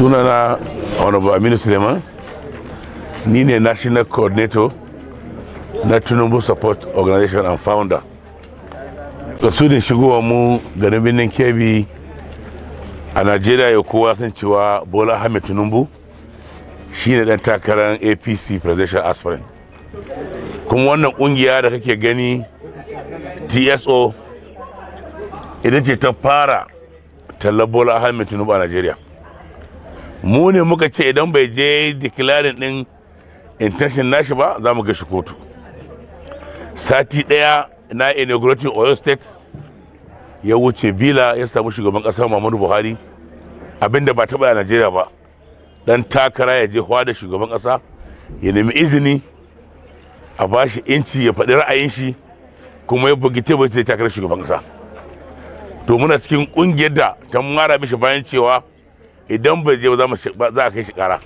sunana honorable aminu suleiman ni ne national coordinator na tinubu support organization and founder da su ne shigowa mu garin birnin kebbi a najeriya ya kowa san cewa bola ahmed tinubu shi ne dan takarar apc presidential aspirant kuma wannan kungiya da kake gani tso idan ce ta fara tallar bola ahmed tinubu a najeriya mu ne muka ce idan bai je declaring din intention nashi ba za mu ga shi kotu sati daya na inaugurating oyo state ya wuce bila ya samu shugaban kasa muhammadu buhari abinda ba taɓa a najeriya ba dan takara ya je da shugaban kasa ya nemi izini a ba shi inci ya faɗi ra'ayin shi kuma ya bugi tebur sai takarar shugaban kasa to muna cikin kungiyar da ta mara mishi bayan cewa idan bai je ba za a kai shi kara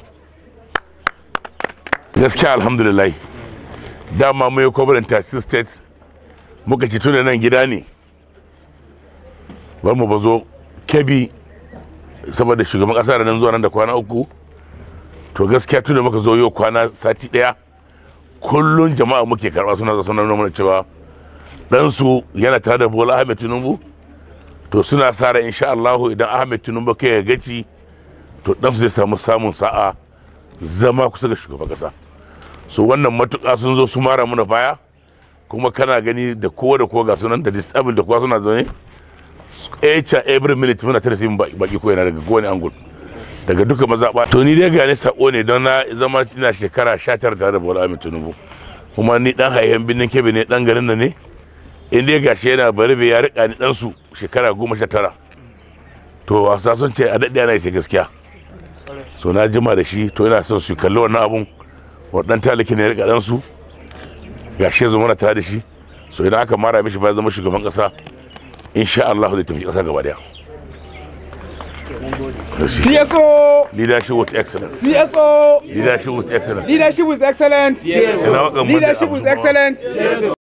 gaskiya alhamdulillah dama mai kwabarin taxi state muka ci tuna nan gida ne bar mu bazo kebi saboda shugaban kasa da nan zuwa nan da kwana uku to gaskiya tuna muka zo yau kwana sati daya kullun jama'a muke karba suna suna nuna cewa ɗansu yana tare da bola ahmed tinubu to suna sa ran insha Allah idan ahmed tinubu kai ya gaci to ɗansu zai samu samun sa'a zama kusa ga shugaban kasa so wannan matuƙa sun zo su mara mana baya kuma kana gani da kowa da kowa ga sunan da disabled da kowa suna zaune each and every minute muna tare sai baki ko yana daga kowane angul daga duka mazaɓa to ni dai gane sako ne don na zama ina shekara 19 tare da Bola Ahmed Tinubu kuma ni dan haihen binnin kebe ne dan garin nan ne in dai gashi yana bari bai ya rika ni dan su shekara 19 to wasa sun ce a daɗe ana ce gaskiya so na jima da shi to ina son su kalli wannan abun waɗannan taliki ne ya rika dan su gashi yanzu muna tare da shi so idan aka mara mishi ba zama shugaban ƙasa insha Allah zai tafi ƙasa gaba daya CSO! Leadership with excellence. CSO! Leadership with excellence. Leadership is excellent. Ina waƙan Monday Leadership is Abdul Bawa. excellent.